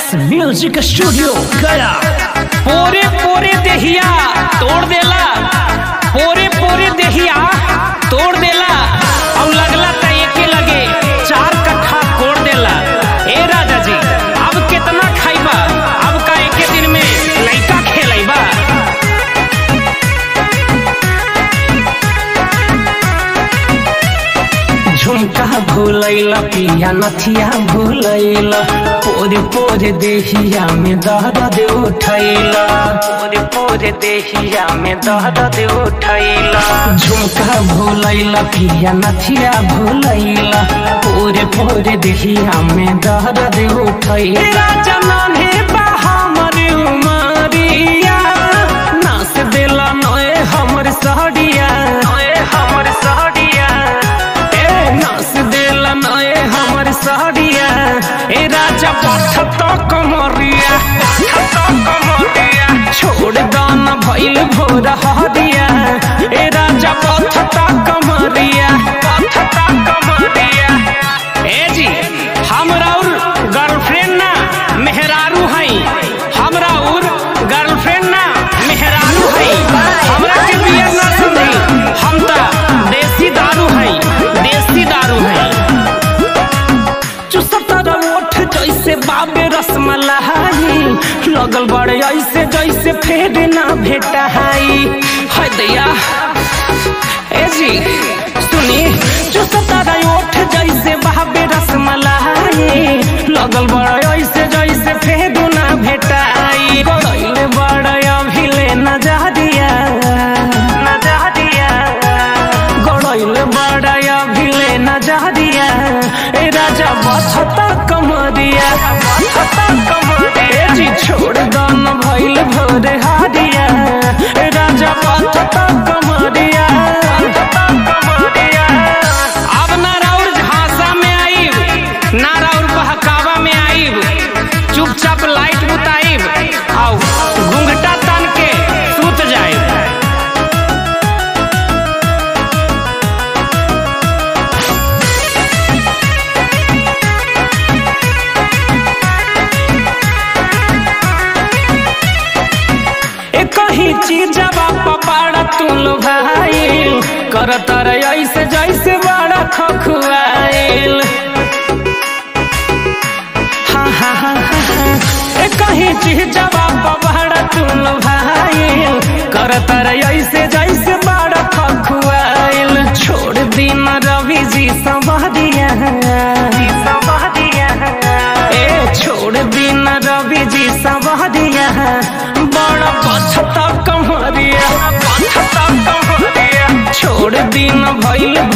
X music studio गया पोरे पोरे देहिया तोड़ देला पोरे पोरे देहिया तोड़ देला और लगला त एके लगे चार कट्ठा कोड़ देला ए राजा जी अब कितना खाइबा अब का एके दिन में लइका खेलैबा झुमका भूलैला पिया नथिया भूलैला पोरे पोरे देहिया में दर्द उठैला पोरे पोरे देहिया में दर्द उठैला झुमका भूलैला पिया नथिया भूलैला पोरे पोरे देहिया में दर्द उठैला राजा नान्हे बा हमर उमरिया नास देला नए हमर सहडिया नए हमर सहडिया ए नास देला नए हमर सहडिया ए राजा पठ तो कमरिया पठ तो कमरिया छोड़ दान भइल भोर हरिया ए राजा पठ तो कमरिया पठ तो कमरिया ए जी हमरा और गर्लफ्रेंड ना मेहरारू हई हमरा और गर्लफ्रेंड ना मेहरारू हई हमरा के बिया ना समझी हम त देसी दारू हई देसी दारू हई चुसतर ओठ जैसे बाबे रसमलाई लगल बड़े ऐसे जैसे फेर ना भेटाई है दैया ए जी सुनी चुसतर ओठ जैसे बाबे रसमलाई लगल बड़े ऐसे जैसे फेर ना भेटाई गड़ैले बड़े अभिले न जा दिया न जा दिया गड़ैले बड़े अभिले न जा दिया ए राजा बछता कमरिया बछता कमरिया जी छोड़ दन भइल भोरे हारिया ए राजा बछता कमरिया बछता कमरिया अब ना राउर झांसा में आईब ना राउर बहकावा में आईब चुपचाप लाइट बुताईब आओ घूंघटा तन के सूत जाए ए कहीं चीजवा पपाड़ा तू लो भाई कर तर ऐसे जैसे बड़ा खखुआइल हाँ हाँ हाँ हाँ हाँ। ए कहीं चीजवा पपाड़ा तू लो भाई कर तर ऐसे जैसे बड़ा खखुआइल छोड़ दिन रवि जी संवरिया ए छोड़ दिन रवि जी संवरिया बड़ा पछता कमरिया पछता कमरिया छोड़ दिन भइल